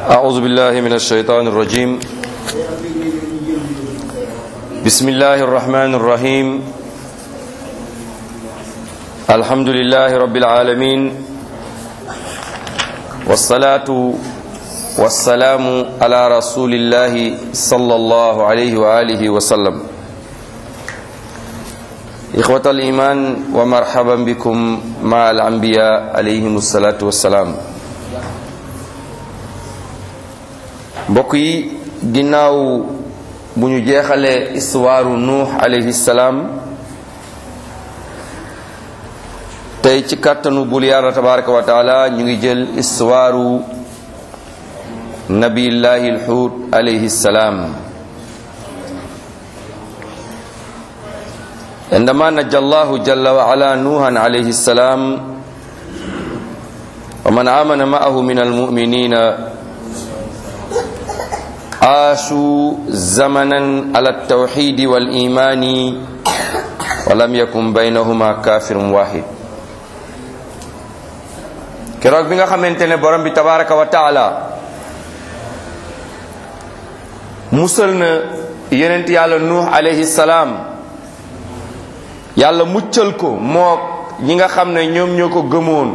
أعوذ بالله من الشيطان الرجيم بسم الله الرحمن الرحيم الحمد لله رب العالمين والصلاة والسلام على رسول الله صلى الله عليه وآله وسلم إخوة الإيمان ومرحبا بكم مع الأنبياء عليهم الصلاة والسلام mbokk yi ginnaaw bu ñu jeexalee istuwaaru nuux alayhi salaam tey ci kàttanu bul yàlla tabaraka wa taala ñu ngi jël istuwaaru nabiyillahi alxuut alayhi salaam عندما نجى الله جل وعلا نوحا عليه السلام ومن آمن معه من المؤمنين عاشوا زمنا على التوحيد والإيمان ولم يكن بينهما كافر واحد keroog bi nga xamante ne borom bi tabaraka wa taala musal na yonent yàlla nuux alayhi salaam yàlla muccal ko moo ñi nga xam ne ñoom ñoo ko gëmoon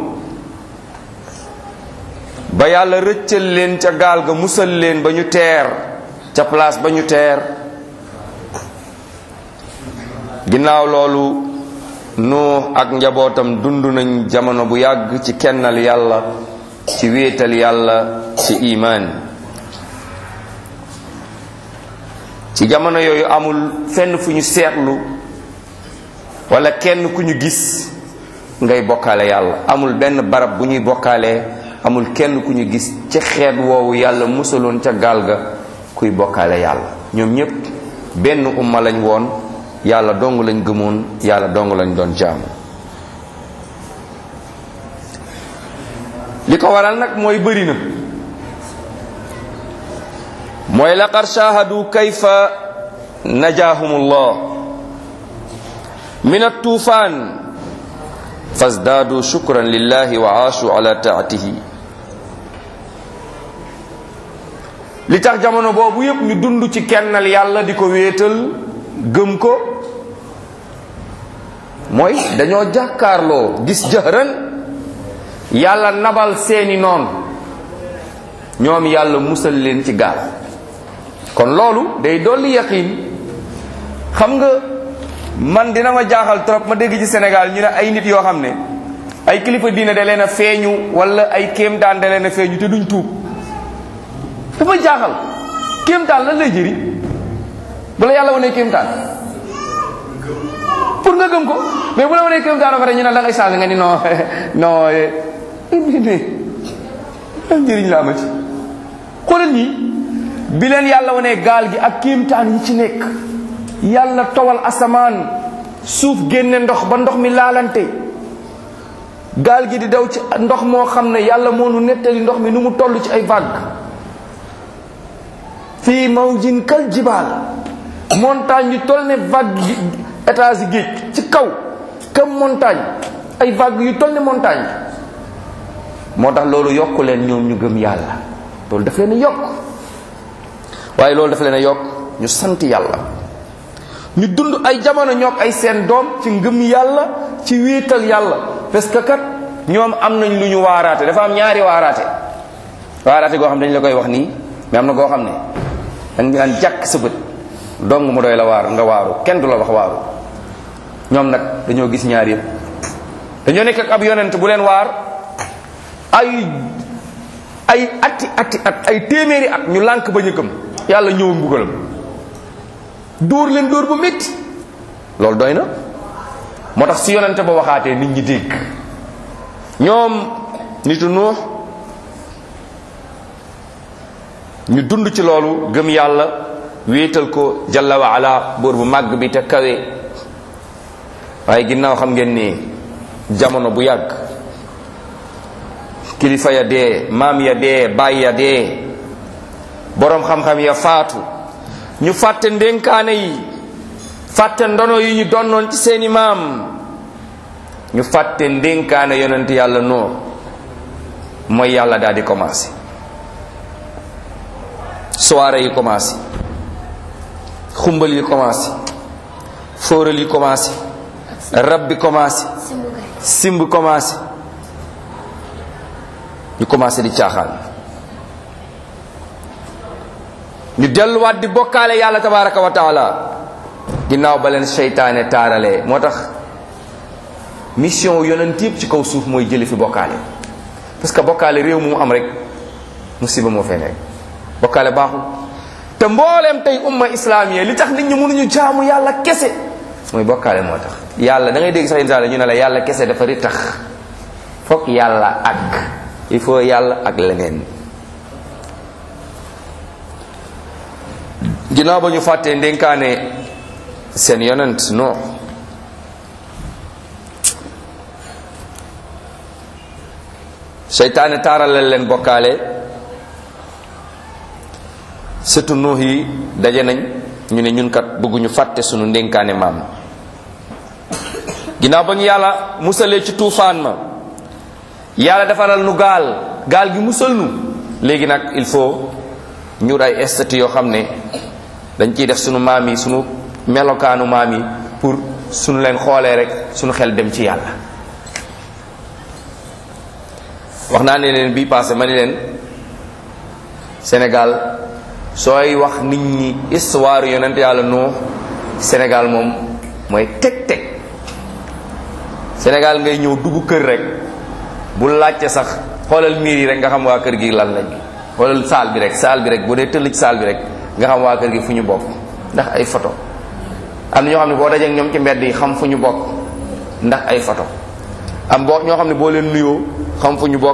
ba yàlla rëccal leen ca gaal ga musal leen ba ñu teer ca place ba ñu teer ginnaaw loolu nuux ak njabootam dund nañ jamono bu yàgg ci kennal yàlla ci wéetal yàlla ci imaan ci jamono yooyu amul fenn fu ñu seetlu wala kenn ku ñu gis ngay bokkaale yàlla amul benn barab bu ñuy bokkaalee amul kenn ku ñu gis ci xeet woowu yàlla musaloon ca gaal ga kuy bokkaale yàlla ñoom ñépp benn umma lañ woon yàlla dong lañ gëmoon yàlla dong lañ doon jaamu li ko waral nag mooy bëri na mooy laqad shahadu kayfa najaahumullah min at-tufaan fasdaadu shukran lillahi wa aashu ala taatihi li tax jamono boobu yépp ñu dund ci kennal yàlla di ko wéetal gëm ko mooy dañoo jàkkaarloo gis jëhran yàlla nabal seeni noon ñoom yàlla musal leen ci gaal kon loolu day dolli yaqiin xam nga man dina ma jaaxal trop ma dégg ci Sénégal ñu ne ay nit yoo xam ne ay kilifa diine da leen a feeñu wala ay kéemtaan da leen a feeñu te duñ tuub dafa jaaxal kéemtaan lan lay jëriñ bu la yàlla wanee kéemtaan pour nga gëm ko mais bu la wanee kéemtaan ba pare ñu ne da ngay changé nga ni non non mais lan njëriñ la ama ci xoolal ñi bi leen yàlla wanee gaal gi ak kéemtaan yi ci nekk yàlla towal asamaan suuf génne ndox ba ndox mi laalante gaal gi di daw ci ndox moo xam ne yàlla moo nu nettali ndox mi nu mu toll ci ay vague fii mawjin kal jibaal montagne yu toll ne vague gi étage géej ci kaw comme montagne ay vague yu toll ne montagne moo tax loolu yokku leen ñoom ñu gëm yàlla loolu daf leen a yokk waaye loolu daf leen a yokk ñu sant yàlla ñu dund ay jamono ñoog ay seen doom ci ngëm yàlla ci wéetal yàlla parce que kat ñoom am nañ lu ñu waaraate dafa am ñaari waaraate waaraate goo xam ne dañ la koy wax nii mais am na goo xam ne dañ daan jàkk sa bët dong mu doy la waar nga waaru kenn du la wax waaru ñoom nag dañoo gis ñaar yëpp dañoo nekk ak ab yonent bu leen waar ay ay atti atti at ay téeméeri at ñu lànk ba ñëkkam yàlla ñëw mbugalam dóor leen dóor bu métti loolu doy na moo tax si yonente ba waxaatee nit ñi dégg ñoom nitu nuux ñu dund ci loolu gëm yàlla wéetal ko jalla wa ala buur bu màgg bi te kawe waaye ginnaaw xam ngeen ni jamono bu yàgg kilifa ya dee maam ya dee baay ya dee boroom xam-xam ya faatu ñu fàtte ndénkaane yi fàtte ndono yi ñu donnoon ci seeni maam ñu fàtte ndénkaane yonent yàlla noo mooy yàlla daal di commencé soirée yi commencé xumbal yi commencé fóoral yi commencé rab bi commencé simb commencé ñu commencé di caaxaan ñu delluwaat di bokkaale yàlla tabaraka wa taala ginnaaw ba leen seytaane taaralee moo tax mission yonent yëpp ci kaw suuf mooy jële fi bokkaale parce que bokkaale réew mu am rek musiba moo fay nekk bokkaale baaxul te mbooleem tey umma islamiya li tax nit ñi mënuñu jaamu yàlla kese mooy bokkaale moo tax yàlla da ngay dégg sax insa ñu ne la yàlla kese dafa ri tax fokk yàlla ak il faut yàlla ak leneen ginnaaw ba ñu fàttee ndénkaane seen yonent non seytaane taaralal leen bokkaale surtout nuux yi daje nañ ñu ne ñun kat bëgguñu fàtte sunu ndénkaane maam ginnaaw ba ñu yàlla musalee ci tuufaan ma yàlla defaral nu gaal gaal gi musal nu léegi nag il faut ñu ay statut yoo xam ne dañ ciy def sunu maam yi sunu melokaanu maam yi pour sunu leen xoolee rek sunu xel dem ci yàlla wax naa ne leen bii passé ma ni leen Sénégal sooy wax nit ñi histoire yonent yàlla noo Sénégal moom mooy teg-teg Sénégal ngay ñëw dugg kër rek bu laajte sax xoolal miir yi rek nga xam waa kër gi lan lañ xoolal saal bi rek saal bi rek boo dee tëll ci saal bi rek nga xam waa kër gi fu ñu bokk ndax ay photo am na ñoo xam ne boo dajee ak ñoom ci mbedd yi xam fu ñu bokk ndax ay photo am boo ñoo xam ne boo leen nuyoo xam fu ñu bokk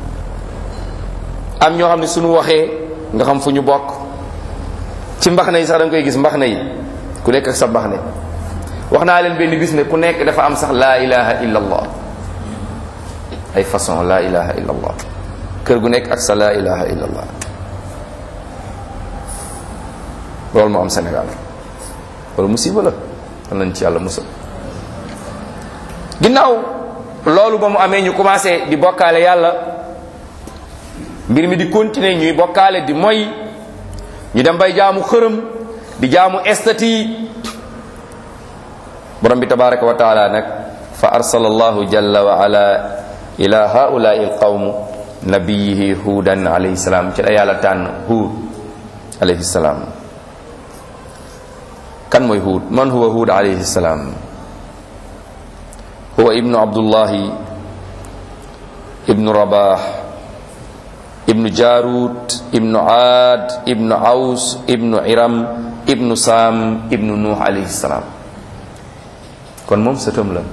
am ñoo xam ne suñu waxee nga xam fu ñu bokk ci mbax na yi sax da nga koy gis mbax na yi ku nekk ak sa mbax ne wax naa leen benn bis ne ku nekk dafa am sax laa ilaha illa allah ay façon laa ilaha illa allah kër gu nekk ak sa laa ilaha illa allah loolu moo am Sénégal loolu musiba la am nañ ci yàlla musal ginnaaw loolu ba mu amee ñu commencé di bokkaale yàlla mbir mi di continuer ñuy bokkaale di moy ñu dem bay jaamu xërëm di jaamu estati borom bi tabaraka wa taala nag fa arsala allahu jalla wa ala ila haulai alqawm nabiyihi huudan alayhi salaam ci la yàlla tànn huud alayhi salaam kan mooy huud man huwa huud alayhi salaam huwa ibnu abdullahi ibnu rabah ibnu jarut ibnu aad ibnu aws ibnu iram ibnu saam ibnu nuux alayhi salaam kon moom sëtam la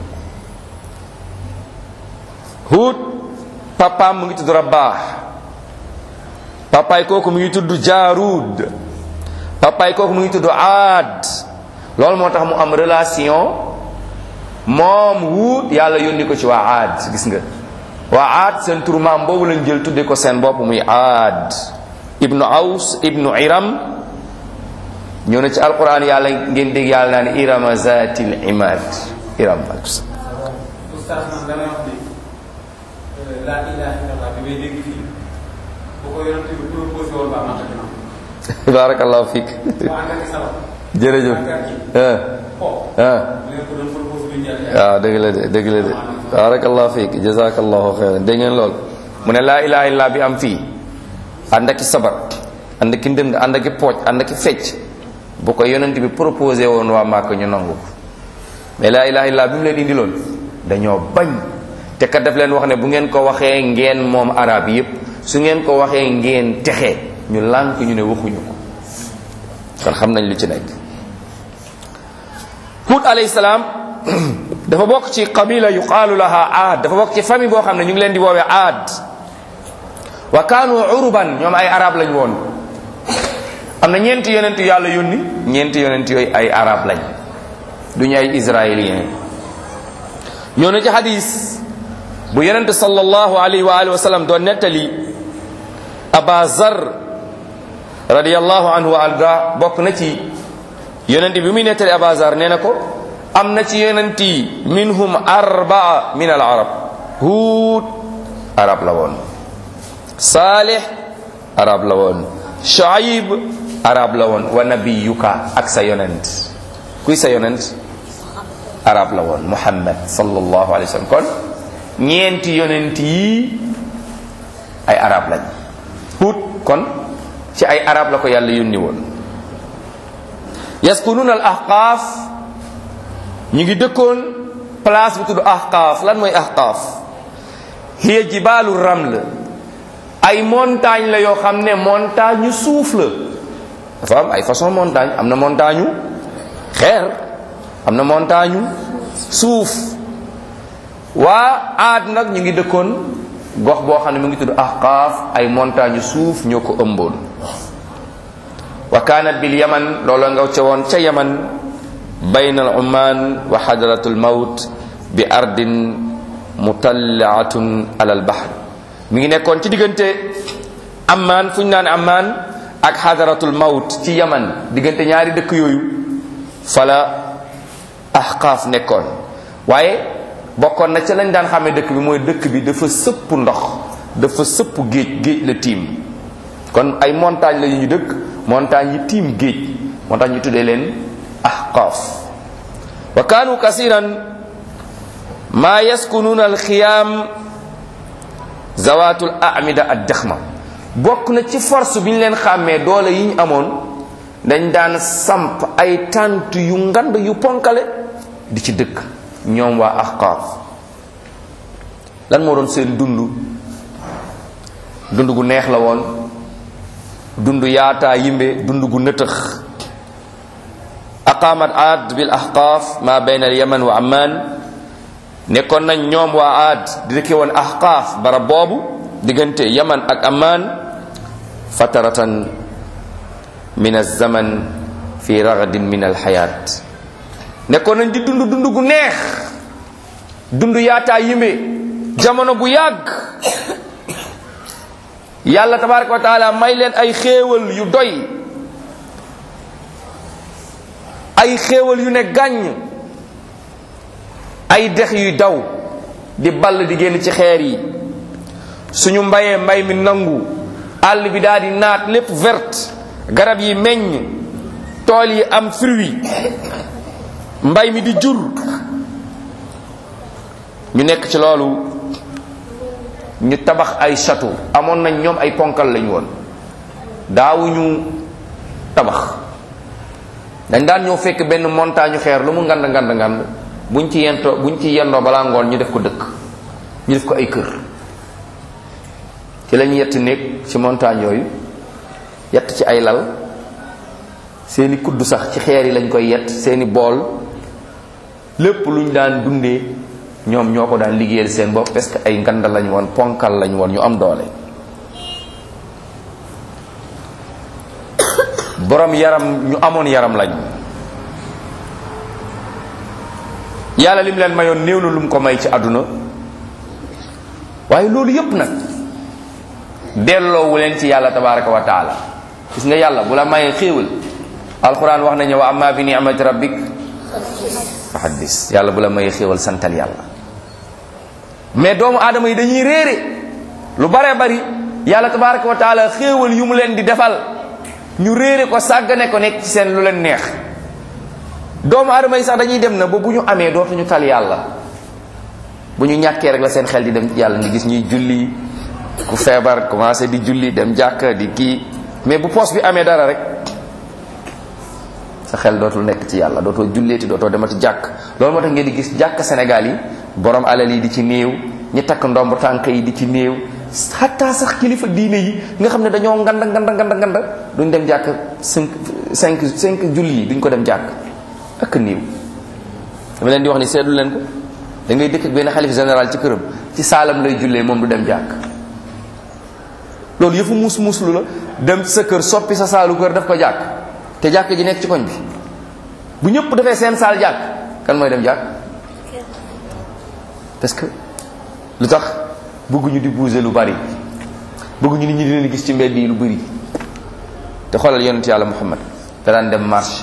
huud papaam mu ngi tudd rabaax papaay kooku mu ngi tudd jaarud papaay kooku mu ngi tudd aad loolu moo tax mu am relation moom huud yàlla yónni ko ci waa aad gis nga waa aad seen turu maam boobu lañ jël tudde ko seen bopp muy aad ibnu aws ibnu iram ñëw na ci alquran yàlla ngeen dégg yàlla naan irama zatil imad iram oustaz man damay wax ni laa ilaha illallah bi may dégg fii bu ko yonent bi proposé woon ba mata dina barakallahu fiik waa ànd ak sabab jërëjëf ah po ah leen ko doon proposé du njël waaw dëgg la de dëgg la de barakallahu fiik jazakallahu xeyran dégg ngeen lool mu ne laa ilaha illallah bi am fii ànd ak sabar ànd ak ndënd ànd ak pooj ànd ak fecc bu ko yonent bi proposé woon waa Màkka ñu nangu ko mais laa ilaha illallah bi mu leen indiloon dañoo bañ te kat daf leen wax ne bu ngeen ko waxee ngeen moom arab yépp su ngeen ko waxee ngeen texe ñu lànk ñu ne waxuñu ko kon xam nañ lu ci nekk Hud alayhi salaam dafa bokk ci qabila yuqaalu laha aad dafa bokk ci famille boo xam ne ñu ngi leen di woowee aad wa kaanu uruban ñoom ay arab lañ woon am na ñeenti yonent yàlla yónni ñeenti yonent yooyu ay arab lañ duñu ay israélien ñoo na ci hadis bu yonent sallallahu alayhi wa alihi wa sallam doon nettali aba zar radiallahu anhu wa arda bokk na ci yonent bi muy nettali aba zar nee na ko am na ci yonent yi minhum arbaa min al arab huud arab la woon saalih arab la woon Shuayb arab la woon wa nabiyuka ak sa yonent kuy sa yonent arab la woon Muhammad sallallahu alayhi wa sallam kon ñeenti yonent yi ay arab lañ Hud kon ci ay arab la ko yàlla yónni woon yaskununa al ahqaaf ñu ngi dëkkoon place bu tudd ahqaaf lan mooy ahqaaf hiya jibaalu raml ay montagne la yoo xam ne montagne yu suuf la dafa am ay façon montagne am na montagne yu xeer am na montagne yu suuf waa aad nag ñu ngi dëkkoon gox boo xam ne mu ngi tudd ahqaaf ay montagne yu suuf ñoo ko ëmboon wa kaanat bil yaman loolu nga ca woon ca yaman bayna al umman wa hadratul mawt bi ardin mutallaatun ala al bahr mi ngi nekkoon ci diggante amman fu ñu naan amman ak hadratul mawt ci yaman diggante ñaari dëkk yooyu fala ahqaaf nekkoon waaye bokkoon na ca lañ daan xamee dëkk bi mooy dëkk bi dafa sëpp ndox dafa sëpp géej géej la tiim kon ay montagne la yu ñu dëkk montagne yi tiim géej moo tax ñu tuddee leen ahqaaf wa kaanu kasiran maa yaskunuuna alxiyaam zawatul amida ad daxma bokk na ci force bi ñu leen xàmmee doole yi ñu amoon dañ daan samp ay tànt yu ngand yu ponkale di ci dëkk ñoom waa ahqaaf lan moo doon seen dund dund gu neex la woon dund yaataa yimbe dund gu nëtëx aqaamat aad bil ahqaaf ma bayna al yaman wa amman nekkoon nañ ñoom waa aad di dëkke woon ahqaaf barab boobu diggante yaman ak amman fataratan min alzaman fi ragadin min alxayaat nekkoon nañ di dund dund gu neex dund yaataa yimbe jamono bu yàgg yàlla tabaraka wa taala may leen ay xéewal yu doy ay xéewal yu ne gàññ ay dex yuy daw di ball di génn ci xeer yi suñu mbayee mbay mi nangu àll bi daal di naat lépp verte garab yi meññ tool yi am fruit mbay mi di jur ñu nekk ci loolu ñu tabax ay château amoon nañ ñoom ay ponkal lañu woon daawuñu tabax dañ daan ñëw fekk benn montagne xeer lu mu ngand ngand ngand buñ ci yentoo buñ ci yendoo balaa ngoon ñu def ko dëkk ñu def ko ay kër ci lañu yett néeg ci montagne yooyu yett ci ay lal seeni kudd sax ci xeer yi lañ koy yett seeni bool lépp luñ daan dundee ñoom ñoo ko daan liggéeyal seen bopp parce que ay nganda lañ woon ponkal lañ woon ñu am doole borom yaram ñu amoon yaram lañ yàlla lim leen mayoon néew na lu mu ko may ci àdduna waaye loolu yépp nag delloowu leen ci yàlla tabaraka wa taala gis nga yàlla bu la mayee xéewal alquran wax nañu wa amma bi ni'mati rabbik fa haddis yàlla bu la mayee xéewal santal yàlla mais doomu aadama yi dañuy réere lu bare bari yàlla tabaraka wa taala xéewal yu mu leen di defal ñu réere ko sàggane ko nekk ci seen lu leen neex doomu aadama yi sax dañuy dem na ba bu ñu amee dootuñu tal yàlla bu ñu ñàkkee rek la seen xel di dem yàlla nga gis ñuy julli ku feebar commencé di julli dem jàkk di kii mais bu poos bi amee dara rek sa xel dootul nekk ci yàlla dootoo julleeti dootoo demati jàkk loolu moo tax ngeen di gis jàkk Sénégal yi borom alal yi di ci néew ñi takk ndomb tànk yi di ci néew xataa sax kilifa diine yi nga xam ne dañoo nganda nganda nganda nganda duñ dem jàkk cinq cinq cinq julli yi duñ ko dem jàkk ak néew dama leen di wax ni seetlu leen ko da ngay dëkk ak benn xalif général ci këram ci saalam lay jullee moom du dem jàkk loolu yëfu muus muuslu la dem sa kër soppi sa saalu kër daf ko jàkk te jàkk ji nekk ci koñ bi bu ñëpp defee seen saal jàkk kan mooy dem jàkk parce que lu tax bëgguñu di bouger lu bari bëgguñu nit ñi di leen gis ci mbedd yi lu bari te xoolal yonent yàlla Muhammad da daan dem marché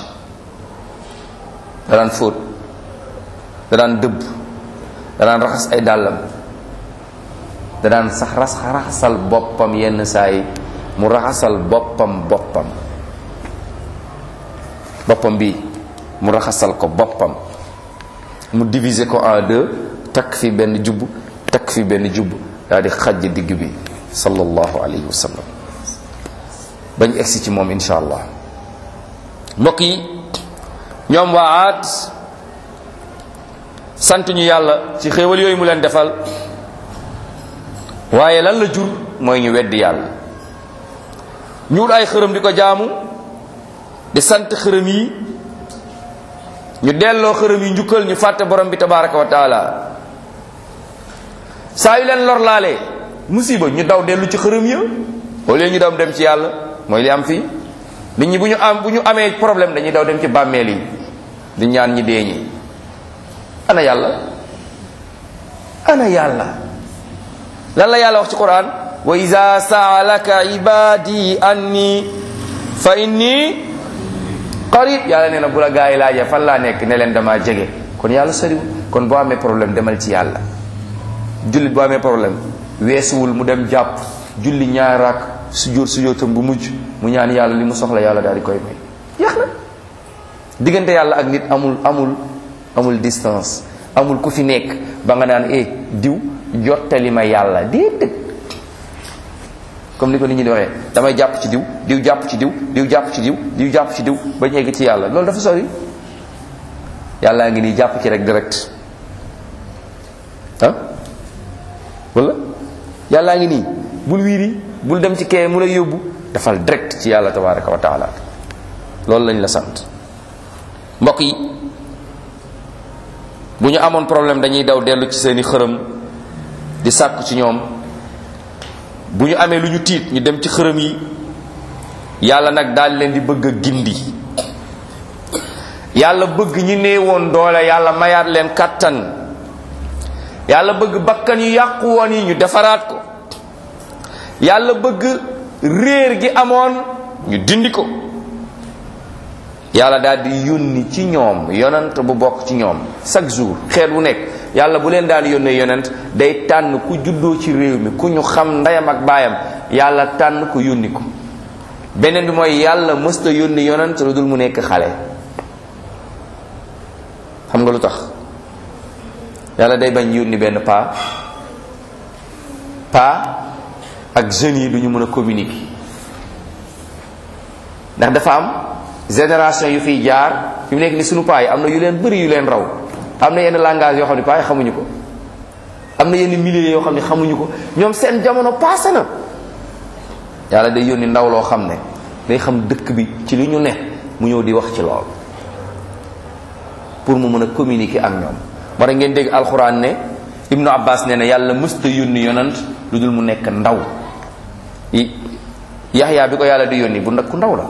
da daan fóot da daan dëbb da daan raxas ay dàllam da daan sax ras raxasal boppam yenn saa yi mu raxasal boppam boppam boppam bi mu raxasal ko boppam mu diviser ko en deux takk fi benn jubb takk fi benn jubb daal di xajj digg bi sallallahu alayhi wa sallam bañ egsi ci moom insha allah mbokk yi ñoom waa aat sant ñu yàlla ci xéewal yooyu mu leen defal waaye lan la jur mooy ñu weddi yàlla ñuul ay xërëm di ko jaamu di sant xërëm yi ñu delloo xërëm yi njukkal ñu fàtte borom bi tabaraka wa taala saa yu leen lor laalee musiba ñu daw dellu ci xërëm ya au lieu ñu daw dem ci yàlla mooy li am fii nit ñi bu ñu am bu ñu amee problème dañuy daw dem ci bàmmeel yi di ñaan ñi dee ñi ana yàlla ana yàlla lan la yàlla wax ci quran wa iza saalaka ibadi anni fa inni qarib yàlla nee na bu la gaa yi laajee fan laa nekk ne leen dama jege kon yàlla soriwul kon boo amee problème demal ci yàlla jullit boo amee problème weesuwul mu dem jàpp julli ñaar raak sujjóot sujjóotam bu mujj mu ñaan yàlla li mu soxla yàlla daal di koy may jeex na diggante yàlla ak nit amul amul amul distance amul ku fi nekk ba nga naan eh diw jottali ma yàlla déedéet comme ni ko nit ñi di waxee damay jàpp ci diw diw jàpp ci diw diw jàpp ci diw diw jàpp ci diw ba ñu egg ci yàlla loolu dafa sori yàllaa ngi nii jàpp ci rek direct ah wala yàllaa ngi nii bul wiiri bul dem ci kee mu lay yóbbu dafal direct ci yàlla tabaraka wa taala loolu lañ la sant mbokk yi bu ñu amoon problème dañuy daw dellu ci seeni xërëm di sàkku ci ñoom bu ñu amee lu ñu tiit ñu dem ci xërëm yi yàlla nag daal leen di bëgg a gindi yàlla bëgg ñi néewoon doole yàlla mayaat leen kàttan yàlla bëgg bakkan yu yàqu woon yi ñu defaraat ko yàlla bëgg réer gi amoon ñu dindi ko yàlla daal di yónni ci ñoom yonent bu bokk ci ñoom chaque jour xeet wu nekk yàlla bu leen daan yónnee yonent day tànn ku juddoo ci réew mi ku ñu xam ndeyam ak baayam yàlla tànn ko yónni ko beneen bi mooy yàlla mësta yónni yonent lu dul mu nekk xale xam nga lu tax yàlla day bañ yónni benn paa paa ak jeunes yi du ñu mën a communiquer ndax dafa am génération yu fiy jaar fi mu nekk ni sunu paa yi am na yu leen bëri yu leen raw am na yenn langage yoo xam ne paa yi xamuñu ko am na yenn milieu yoo xam ne xamuñu ko ñoom seen jamono passé na yàlla day yónni ndaw loo xam ne day xam dëkk bi ci li ñu ne mu ñëw di wax ci lool pour mu mën a communiquer ak ñoom moo tax ngeen dégg alxuraan ne ibnu abbas nee na yàlla mësta yónni yonant lu dul mu nekk ndaw yaxyaa bi ko yàlla di yónni bu ndak ku ndaw la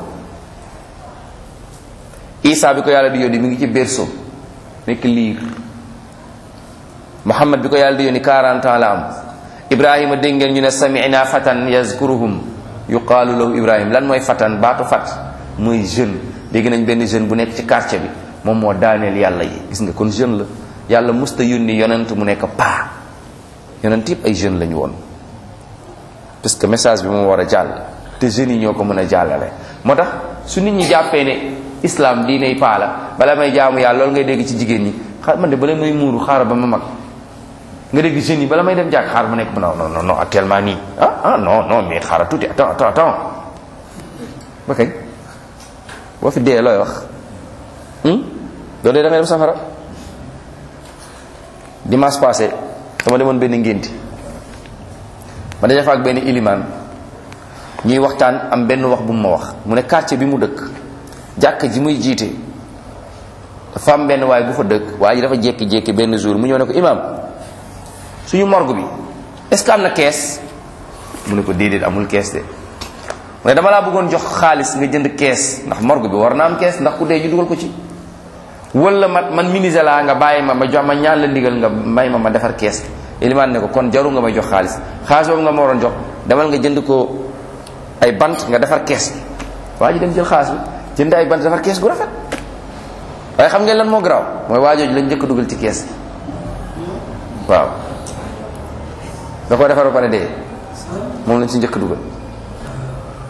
isa bi ko yàlla di yónni mi ngi ci berceau nekk liir muhammad bi ko yàlla di yónni 40 ans la am ibrahima dégg ngeen ñu ne samina fatan yazkuruhum yuqaalu lahu ibrahim lan mooy fatan baatu fat mooy jeune dégg nañ benn jeune bu nekk ci quartier bi moom moo daaneel yàlla yi gis nga kon jeune la yàlla musta yónni yonent mu nekk paa yonent yëpp ay jeune la ñu woon parce que message bi moom war a jàll te jeunes yi ñoo ko mën a jàllale moo tax su nit ñi jàppee ne islam diiney paa la bala may jaamu yàlla loolu ngay dégg ci jigéen ñi xaar man de bala may muuru xaaral ba ma mag nga dégg jeunes yi bala may dem jàkk xaar ma nekk non non non actuellement nii ah ah non non mais xaaral tuuti attends attends attends ba kañ boo fi dee looy wax doo dee da ngay dem safara dimanche passé dama demoon benn ngénti ma daje fa ak benn ilimaan ñuy waxtaan am benn wax bu mu ma wax mu ne quartier bi mu dëkk jàkk ji muy jiite dafa am benn waay bu fa dëkk waaye ji dafa jékki-jékki benn jour mu ñëw ne ko imam suñu morgue bi est-ce que am na kees mu ne ko déedéet amul kees de mu ne dama laa bëggoon jox xaalis nga jënd kees ndax morgue bi war na am kees ndax ku dee ñu dugal ko ci wala ma man ministre laa nga bàyyi ma ma jox ma ñaan la ndigal nga may ma ma defar kees ilimaan ne ko kon jaru nga may jox xaalis xaalis boobu nga ma waroon jox demal nga jënd ko ay bant nga defar kees bi waa ji dem jël xaalis bi jënd ay bant defar kees gu rafet waaye xam ngeen lan moo garaaw mooy waajooju lañ njëkk dugal ci kees bi waaw da ko defar ba pare dee moom lañ ci njëkk dugal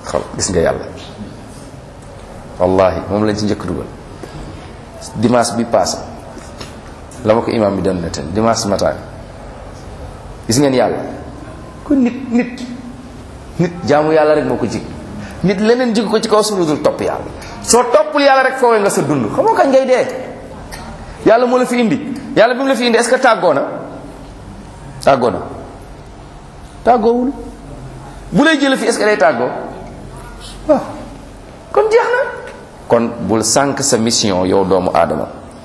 xol gis nga yàlla wallahi moom lañ ci njëkk dugal dimanche bi passé la ma ko imam bi doon nettali dimanche matin gis ngeen yàlla kon nit nit nit jaamu yàlla rek moo ko jig nit leneen jig ko ci kaw suuf dul topp yàlla soo toppul yàlla rek foowee nga sa dund xamoo kañ ngay dee yàlla moo la fi indi yàlla bi mu la fi indi est-ce que tàggoo na tàggoo na tàggoowul bu lay jële fi est-ce que day tàggoo waaw kon jeex na kon bul sànq sa mission yow doomu aadama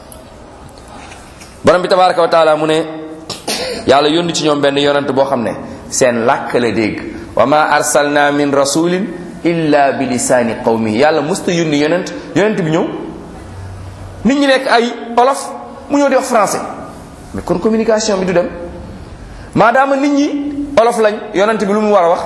borom bi tabaraka wa taala mu ne yàlla yónni ci ñoom benn yonent boo xam ne seen làkk la dégg wa ma arsalna min rasulin illa bi lisaani qawmi yàlla musta yónni yonent yonent bi ñëw nit ñi nekk ay olof mu ñëw di wax français mais kon communication bi du dem maadaama nit ñi olof lañ yonent bi lu mu war a wax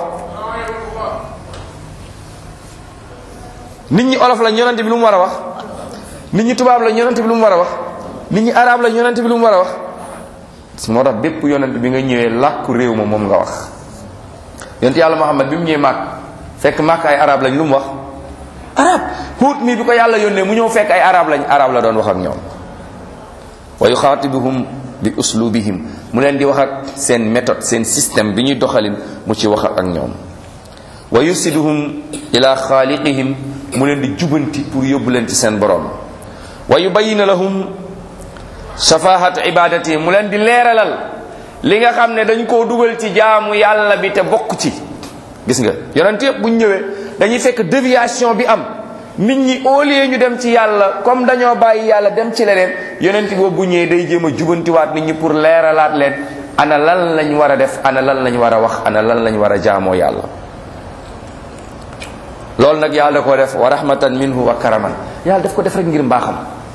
nit ñi olof lañ yonent bi lu mu war a wax nit ñi tubaab lañ yonent bi lu mu war a wax nit ñi arab lañ yonent bi lu mu war a wax moo tax bépp yonent bi nga ñëwee làkku réew ma moom nga wax yonent yàlla Muhammad bi mu ñëwee màkk fekk màkk ay arab lañ lu mu wax arab Huud mii bi ko yàlla yónnee mu ñëw fekk ay arab lañ arab la doon wax ak ñoom wa yuxaatibuhum bi uslubihim mu leen di wax ak seen méthode seen système bi ñuy doxalin mu ci wax ak ñoom wa yusiduhum ila xaaliqihim mu leen di jubanti pour yóbbu leen ci seen borom wa yubayina lahum safahat ibadati mu leen di leeralal li nga xam ne dañ koo dugal ci jaamu yàlla bi te bokk ci gis nga yonent yëpp bu ñu ñëwee dañuy fekk déviation bi am nit ñi au lieu ñu dem ci yàlla comme dañoo bàyyi yàlla dem ci leneen yonent boobu bu ñëwee day jéem a jubantiwaat nit ñi pour leeralaat leen ana lan lañ war a def ana lan lañ war a wax ana lan lañ war a jaamoo yàlla loolu nag yàlla da ko def wa rahmatan minhu wa karaman yàlla daf ko def rek ngir mbaaxam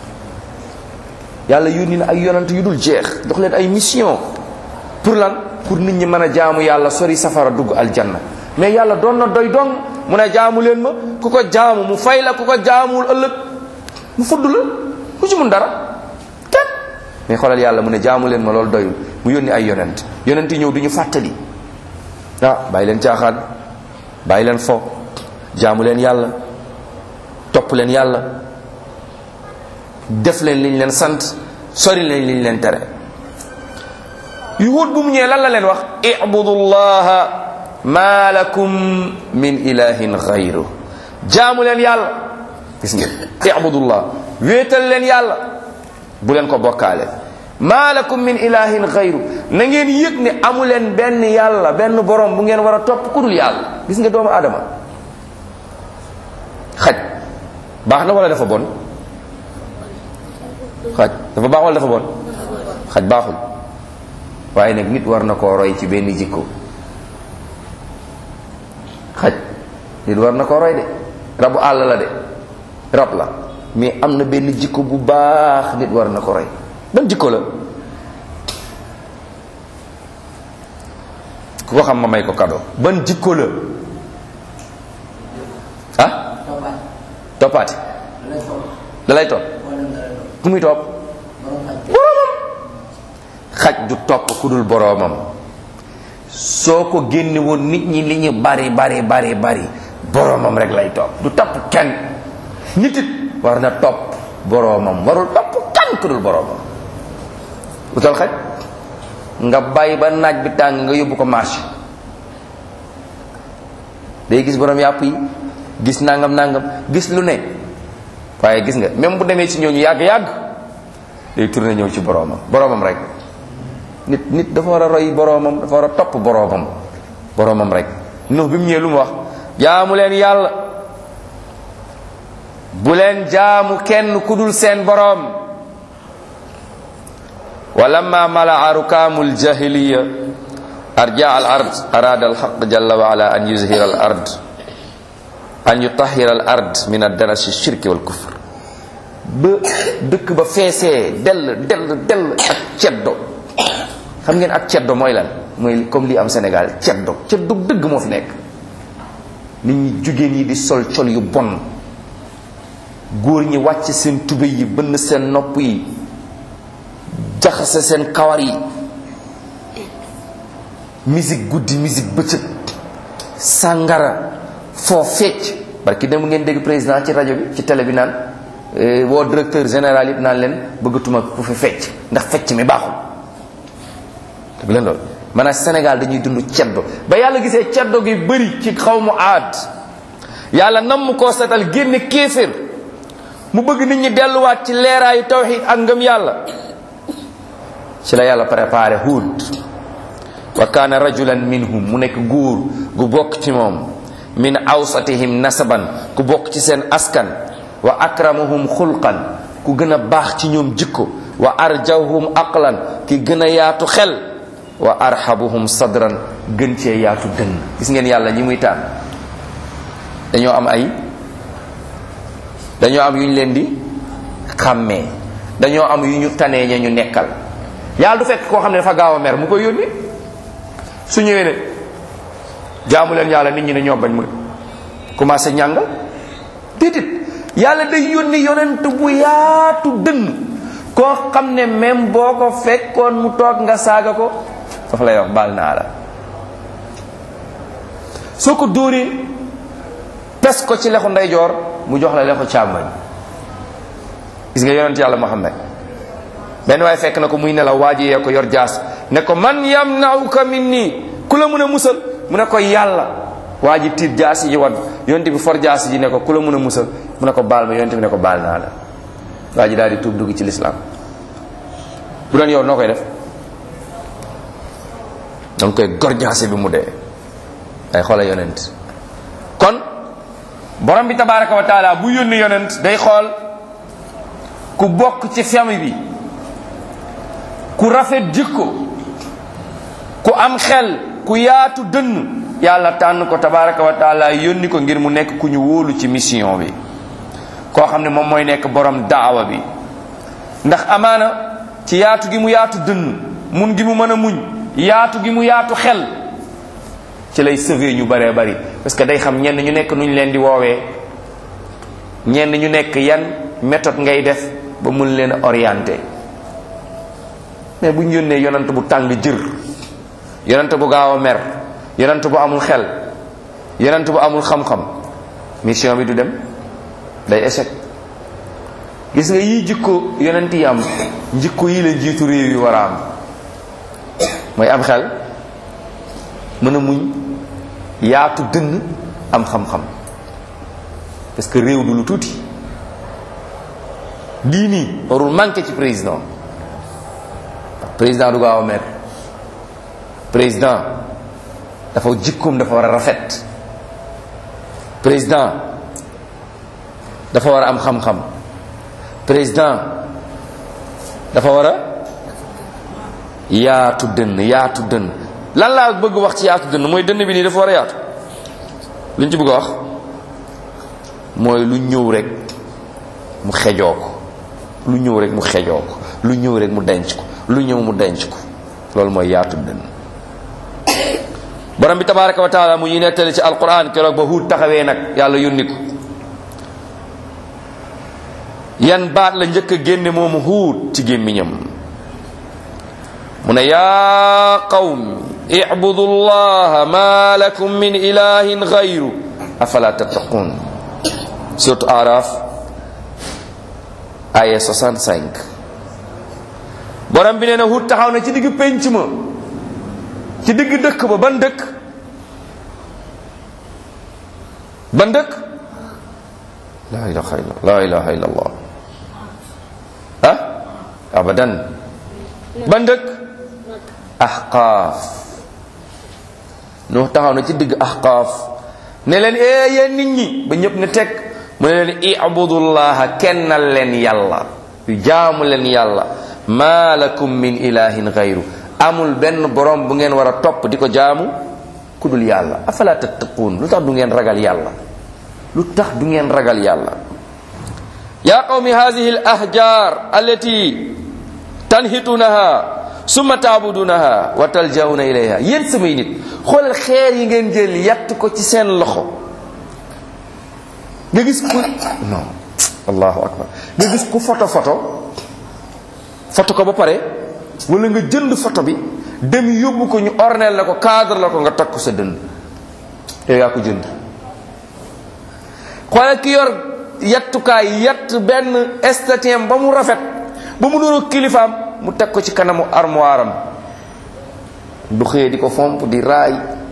yàlla yónni na ay yonent yu dul jeex jox leen ay mission pour lan pour nit ñi mën a jaamu yàlla sori safara dugg aljanna mais yàlla doon na doy dong mu ne jaamu leen ma ku ko jaamu mu fay la ku ko jaamuwul ëllëg mu fudd la ku ci mun dara kenn mais xoolal yàlla mu ne jaamu leen ma loolu doyul mu yónni ay yonent yonent yi ñëw du ñu fàttali ah bàyyi leen caaxaan bàyyi leen fo jaamu leen yàlla topp leen yàlla def leen liñ leen sant sori leen liñ leen tere yuhud bu mu ñëwee lan la leen wax ibudullaha ma lakum min ilahin gayru jaamu leen yàlla gis ngeen ibudullah wéetal leen yàlla bu leen ko bokkaale ma lakum min ilahin gayru na ngeen yëg ne amu leen benn yàlla benn borom bu ngeen war a topp ku dul yàlla gis nga doomu aadama xaj baax na wala dafa bon xaj dafa baax wala dafa bon xaj baaxul waaye nag nit war na koo roy ci benn jikko xaj nit war na koo roy de rabu àll la de rab la mais am na benn jikko bu baax nit war na ko roy ban jikko la ku ko xam ma may ko cadeau ban jikko la ah toppaati da lay topp ku muy topp boroomam xaj du topp ku dul boroomam soo ko génne woon nit ñi li ñu bari bari bari bari boroomam rek lay topp du topp kenn nit it war na topp boroomam warul topp kenn ku dul boroomam utal xaj nga bàyyi ba naaj bi tàng nga yóbbu ko marché day gis borom yàpp yi gis nangam nangam gis lu ne waaye gis nga même bu demee ci ñooñu yàgg-yàgg day tourné ñëw ci boroomam boroomam rek nit nit dafa war a roy boroomam dafa war a topp boroomam boroomam rek Nuux bi mu ñëwee lu mu wax jaamu leen yàlla bu leen jaamu kenn ku dul seen boroom wa lamma malaa rukaamu ljahiliya arja al ard arada alxaq jalla wa ala an yuzhira al ard an yutahira al ard min addarasi shirki wal kufr ba dëkk ba feesee dell dell dell ak ceddo xam ngeen ak ceddo mooy lan mooy comme li am Sénégal ceddo ceddo dëgg moo fi nekk nit ñi jigéen yi di sol col yu bon góor ñi wàcc seen tube yi bënn seen nopp yi jaxase seen kawar yi musique guddi musique bëccëg sàngara foo fecc parce que dem ngeen dégg président ci rajo bi ci télé bi naan woo directeur général yëpp naan leen bëggatuma ku fi fecc ndax fecc mi baaxul dëgg leen loolu maanaam Sénégal dañuy dund ceddo ba yàlla gisee ceddo gi bëri ci xaw mu aad yàlla nam mu koo setal génne kéeféer mu bëgg nit ñi delluwaat ci leeraayu tawxid ak ngëm yàlla ci la yàlla préparé Huud wa kaana rajulan minhum mu nekk góor gu bokk ci moom min awsatihim nasaban ku bokk ci seen askan wa akramahum xulqan ku gën a baax ci ñoom jikko wa arjawhum aqlan ki gën a yaatu xel wa arhabuhum sadran gën cee yaatu dënn gis ngeen yàlla ñi muy tànn dañoo am ay dañoo am yu ñu leen di xàmmee dañoo am yu ñu tanee ña ñu nekkal yàlla du fekk koo xam ne dafa gaaw a mer mu koy yónni su ñëwee ne jaamu leen yàlla nit ñi ne ñoo bañ mu commencé ñàngal déedéet yàlla day yónni yonent bu yaatu dënn koo xam ne même boo ko fekkoon mu toog nga saaga ko dafa lay wax baal naa la soo ko dóoree pes ko ci lexu ndeyjoor mu jox la lexu càmmoñ gis nga yonent yàlla Muhammad benn waaye fekk na ko muy nelaw waa ji yee ko yor jaas ne ko man yamnauka min nii ku la mun a musal mu ne ko yàlla waa ji tiit jaasi ji wadd yonent bi for jaasi ji ne ko ku la mun a musal mu ne ko baal ma yonent bi ne ko baal naa la waa ji daal di tuub dugg ci lislaam bu doon yow noo koy def danga koy gor jaasi bi mu dee ay xoola yonent kon borom bi tabaraka wa taala bu yónni yonent day xool ku bokk ci famille bi ku rafet jikko ku am xel ku yaatu dënn yàlla tànn ko tabaraka wa taala yónni ko ngir mu nekk ku ñu wóolu ci mission bi koo xam ne moom mooy nekk borom daawa bi ndax amaana ci yaatu gi mu yaatu dënn mun gi mu mën a muñ yaatu gi mu yaatu xel ci lay sauver ñu baree bari parce que day xam ñenn ñu nekk nuñ leen di woowee ñenn ñu nekk yan méthode ngay def ba mun leen orienté mais bu ñu yónnee yonant bu tàng jër yonant bu gaaw a mer yonant bu amul xel yonant bu amul xam-xam mission bi du dem day échec gis nga yii jikko yonent yi am jikko yi la jiitu réew yi war a am mooy am xel mën a muñ yaatu dënn am xam-xam parce que réew du lu tuuti lii nii warul manqué ci président président du gaaw a mer président dafa jikkoom dafa war a rafet président dafa war a am xam-xam président dafa war a yaatu dënn yaatu dënn lan laa bëgg wax ci yaatu dënn mooy dënn bi nii dafa war a yaatu lu ñu ci bëgg a wax mooy lu ñëw rek mu xejoo ko lu ñëw rek mu xejoo ko lu ñëw rek mu denc ko lu ñëw mu denc ko loolu mooy yaatu dënn borom bi tabaraka wa taala mu ñuy nettali ci alquran keroog ba huut taxawee nag yàlla yónni ko yan baat la njëkk a génne moomu huut ci gémmiñam mu ne yaa qawm ibudu llaha ma lakum min ilahin gayru afala tattaqun surtout araf aya 65 borom bi nee na huut taxaw na ci digg pénc ma ci digg dëkk ba ban dëkk ban dëkk la ilaha illa la ilaha illa allah ah abadan ban dëkk ahqaaf nu taxaw na ci digg ahqaaf ne leen ee yéen nit ñi ba ñëpp ne teg mu ne leen ibudullaha kennal leen yàlla yu jaamu leen yàlla ma lakum min ilahin gayru amul benn borom bu ngeen war a topp di ko jaamu ku dul yàlla afala tattaquun lu tax du ngeen ragal yàlla lu tax du ngeen ragal yàlla yaa qawmi hadihi al ahjar allati tanhitunaha summa taabudunaha wa taljawna ilayha yéen samay nit xoolal xeer yi ngeen jël yatt ko ci seen loxo nga gis ku non allahu akbar nga gis ku photo photo photo ko ba pare wala nga jënd photo bi dem yóbbu ko ñu orneel la ko cadre la ko nga takk sa dënd yow yaa ko jënd xoolal ki yor yattukaay yatt benn estatien ba mu rafet ba mu doon kilifaam mu teg ko ci kanamu armoire am du xëyee di ko fomp di raay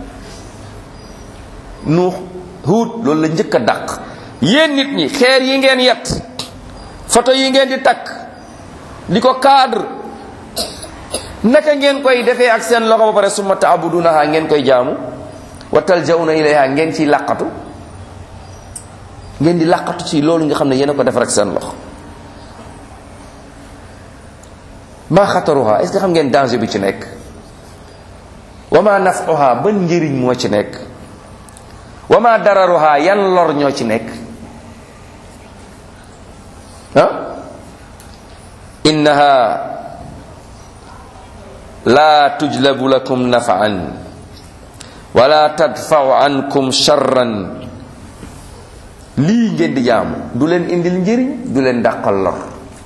nuux huut loolu la njëkk a dàq yéen nit ñi xeer yi ngeen yett photo yi ngeen di takk di ko cadre naka ngeen koy defee ak seen loxo ba pare summa taabudunaha ngeen koy jaamu wa taljawna ilayha ngeen ciy làqatu ngeen di làqatu ci loolu nga xam ne yéen a ko defar ak seen loxo maa xataruha est ce que xam ngeen danger bi ci nekk wa ma nafuha ban njëriñ moo ci nekk wa ma dararuha yan lor ñoo ci nekk ah innaha la tujlabu lakum nafaan wala tadfau ankum charran lii ngeen di jaamu du leen indil njëriñ du leen dàqal lor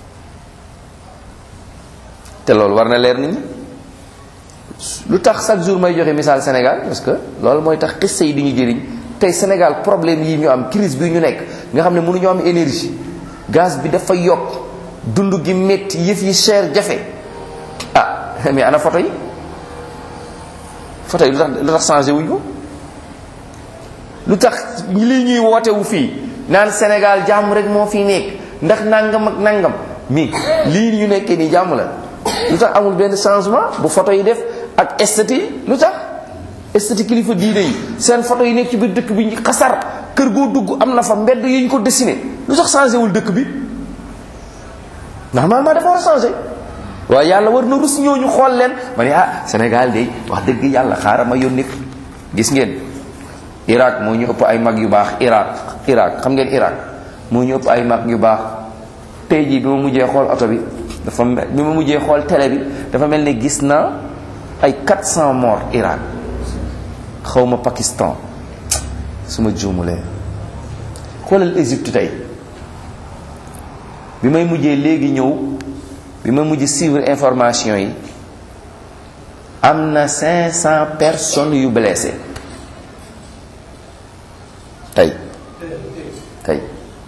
te loolu war na leer nit ñi lu tax chaque jour may joxe misaal Sénégal parce que loolu mooy tax xissa yi di ñu jëriñ tey Sénégal problème yi ñu am crise bi ñu nekk nga xam ne mënuñoo am énergie gaz bi dafa yokk dund gi métti yëf yi cher jafe ah mais ana photo yi photo yi lu tax lu tax changé wuñ ko lu tax lii ñuy wootewu fii naan Sénégal jàmm rek moo fi nekk ndax nangam ak nangam mi lii ñu nekkee nii jàmm la lu tax amul benn changement bu photo yi def ak esthétique lu tax esthétique kilifa diine yi seen photo yi nekk ci biir dëkk bi xasar kër goo dugg am na fa mbedd yi ñu ko dessiné lu tax changé wul dëkk bi normalement dafa war a changé waaye yàlla war na rus ñooñu xool leen ma ne ah Sénégal de wax dëgg yàlla xaaral ma yónni gis ngeen Irak moo ñu ëpp ay mag yu baax Irak Irak xam ngeen Irak moo ñu ëpp ay mag yu baax tey jii bi ma mujjee xool oto bi dafa bi ma mujjee xool télé bi dafa mel ne gis naa ay 400 morts Irak xawma Pakistan su ma juumulee xoolal Égypte tey bi may mujjee léegi ñëw bi ma mujj suivre information yi am na 500 personnes yu blessé tey tey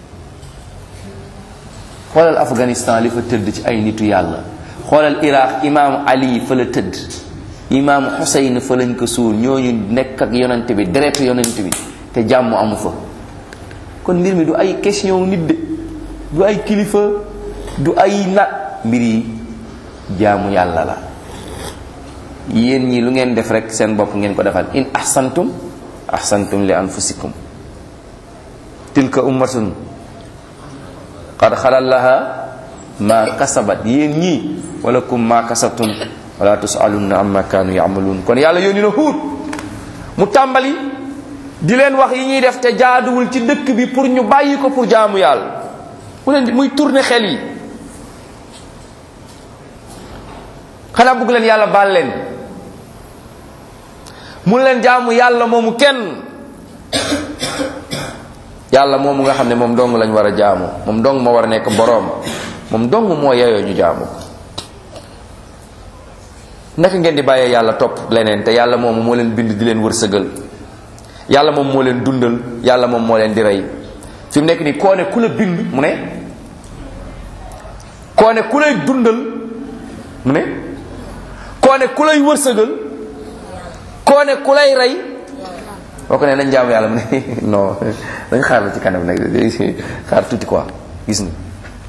xoolal Afghanistan li fa tëdd ci ay nitu yàlla xoolal Iraq imaamu Ali fa la tëdd imaamu Xuseyn fa lañ ko suul ñooñu nekk ak yonent bi deretu yonent bi te jàmm amu fa kon mbir mi du ay question nit de du ay kilifa du ay na mbir yi jaamu yàlla la yéen ñi lu ngeen def rek seen bopp ngeen ko defal in ahsantum ahsantum li anfusikum tilka ummatun qad xalal laha ma kasabat yéen ñii walakum ma kasabtum wala tusalunna amma kaanu yamaluun kon yàlla yónni na huut mu tàmbali di leen wax yi ñuy def te jaaduwul ci dëkk bi pour ñu bàyyi ko pour jaamu yàlla mu leen di muy tourner xel yi xanaa bëgg leen yàlla baal leen mun leen jaamu yàlla moomu kenn yàlla moomu nga xam ne moom dong lañ war a jaamu moom dong moo war a nekk boroom moom dong moo yeyoo ñu jaamu ko naka ngeen di bàyyee yàlla topp leneen te yàlla moomu moo leen bind di leen wërsëgal yàlla moom moo leen dundal yàlla moom moo leen di rey fi mu nekk nii koo ne ku la bind mu ne koo ne ku lay dundal mu ne koo ne ku lay wërsëgal koo ne ku lay rey boo ko ne nañ jaamu yàlla mu ne non dañ xaar la ci kanam nag xaar tuuti quoi gis nga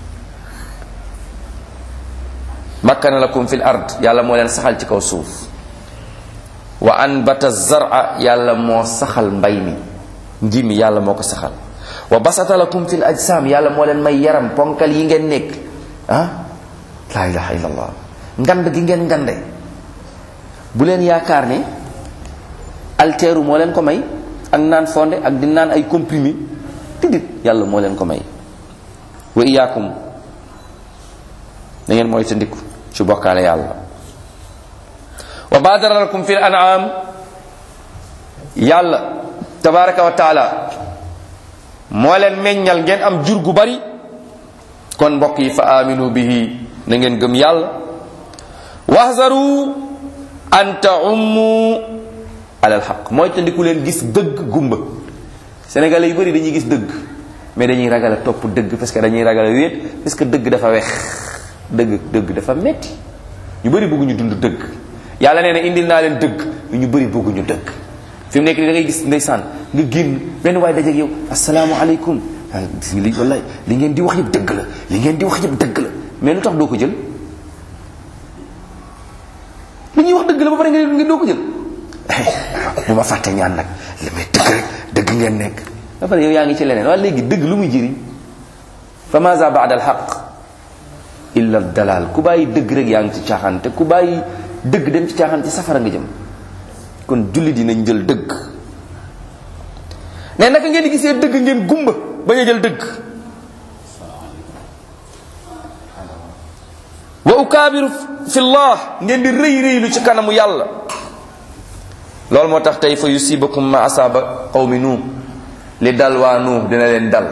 makkana lakum fil ard yàlla moo leen saxal ci kaw suuf wa anbata zara yàlla moo saxal mbay mi nji mi yàlla moo ko saxal wa basata lakum fil ajsam yàlla moo leen may yaram ponkal yi ngeen nekk ah la ilaha illallah ngand gi ngeen ngande bu leen yaakaar ne alteeru moo leen ko may ak naan fonde ak di naan ay comprimé tidit yàlla moo leen ko may wa iyaakum da ngeen mooy ta ndiku ci bokkaale yàlla wa badara lakum fil an'am yàlla tabaraka wa taala moo leen meññal ngeen am jur gu bari kon mbokk yi fa aminu bihi na ngeen gëm yàlla wahzaru an taummu alal xaq mooy tandiku leen gis dëgg gumba sénégalais yu bari dañuy gis dëgg mais dañuy ragal a topp dëgg parce que dañuy ragal a wéet parce que dëgg dafa wex dëgg dëgg dafa metti ñu bëri bëgguñu dund dëgg yàlla nee na indil naa leen dëgg ñu bëri bëgguñu dëgg fi mu nekk nii da ngay gis ndeysaan nga génn benn waay dajeeg yow asalaamaaleykum ah gis nga li wallaay li ngeen di wax yëpp dëgg la li ngeen di wax yëpp dëgg la mais lu tax doo ko jël li ñuy wax dëgg la ba pare nga doo ko jël bu ma fàtte ñaan nag li may dëgg rek dëgg ngeen nekk ba pare yow yaa ngi ci leneen waaye léegi dëgg lu muy jëriñ fa maza baada al xaq illa dalal ku bàyyi dëgg rek yaa ngi ci caaxaan te ku bàyyi dëgg dem ci caaxaan ci safara nga jëm kon jullit yi nañ jël dëgg ne naka ngeen di gisee dëgg ngeen gumba bañ a jël dëgg wa ukaabiru fi llah ngeen di rëy rëylu ci kanamu yàlla loolu moo tax tey fa yusibakum ma asaaba qawmi nuux li dal waa nuux dina leen dal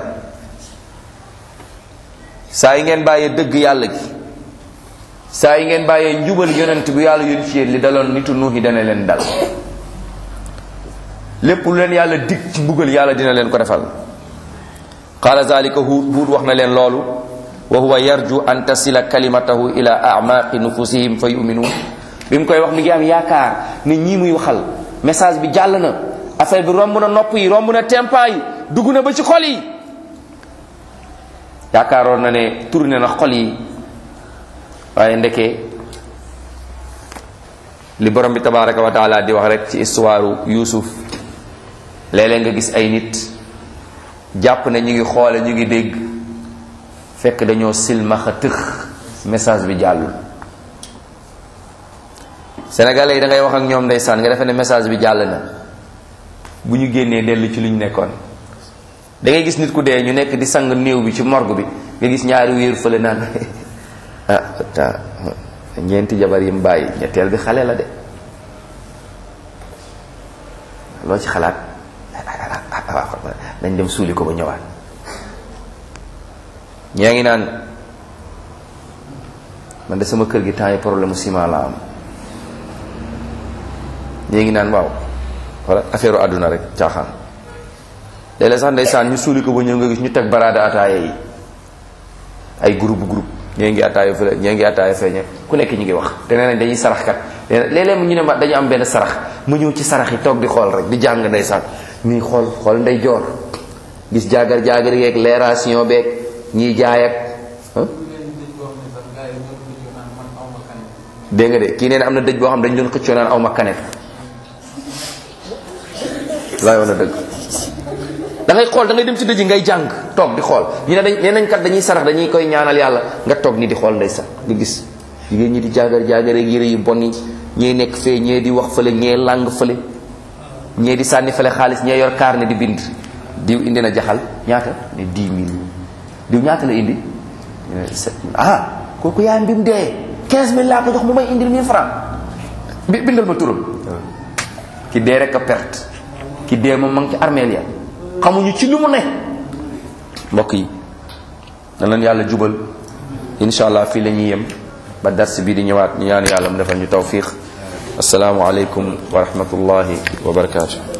saa yi ngeen bàyyee dëgg yàlla gi saa yi ngeen bàyyee njubal yonent bu yàlla yónni ci yéen li daloon nitu nuux yi dana leen dal lépp lu leen yàlla dig ci mbugal yàlla dina leen ko defal qaala zalika huud huud wax na leen loolu wa huwa yarju an tasila kalimatahu ila amaqi nufusihim fa yuminuun bi mu koy wax mi ngi am yaakaar ne ñii muy waxal message bi jàll na affaire bi romb na nopp yi romb na tempa yi dugg na ba ci xol yi yaakaaroon na ne tourné na xol yi waaye ndeke li borom bi tabaraka wa taala di wax rek ci histoire Yuusuf léeg-léeg nga gis ay nit jàpp ne ñu ngi xoole ñu ngi dégg fekk dañoo silmaxa tëx message bi jàllul sénégalais yi da ngay wax ak ñoom ndeysaan nga defe ne message bi jàll na bu ñu génnee dellu ci lu ñu nekkoon da ngay gis nit ku dee ñu nekk di sang néew bi ci morgue bi nga gis ñaari wéer fële naan ah ta ñeenti jabar yi mu bàyyi ñetteel bi xale la de loo ci xalaat dañ dem suuli ko ba ñëwaat ñaa ngi naan man de sama kër gi temps yi problème mu ciment la am ñii ngi naan waaw wala affaire u àdduna rek caaxaan léeg-léeg sax ndeysaan ñu suuli ko ba ñëw nga gis ñu teg baraada ataaya yi ay groupe groupe ñee ngi ataaya fële ñee ngi ataaya feeñe ku nekk ñu ngi wax te nee nañ dañuy sarax kat léeg-léeg ñu ne ma dañu am benn sarax mu ñëw ci sarax yi toog di xool rek di jàng ndeysaan ñuy xool xool ndey joor gis jaagar jaagar yeeg leeration beeg ñiy jaay ak dégg nga de kii nee na am na dëj boo xam dañ doon xëccoo naan aw ma kanet laa yoon a dëgg da ngay xool da ngay dem ci dëj ngay jàng toog di xool ñu ne dañ nee nañ kat dañuy sarax dañuy koy ñaanal yàlla nga toog ni di xool ndey sax nga gis jigéen ñi di jaagar jaagar ak yére yu bon yi ñee nekk fee ñee di wax fële ñee làng fële ñee di sànni fële xaalis ñee yor kaar ne di bind diw indi na jaxal ñaata ne 10 000 diw ñaata la indi ah kooku yaayam bi mu dee 15000 laa ko jox mu may indil 1000 francs bi bindal ma turam ki dee rek a perte ki dee moom ma ngi ci armeel ya xamuñu ci lu mu ne mbokk yi na leen yàlla jubal insha allah fii la ñuy yem ba dars bi di ñëwaat ñu ñaan yàlla mu defal ñu tawfiq asalaamu aleykum wa rahmatullahi wa barakatuh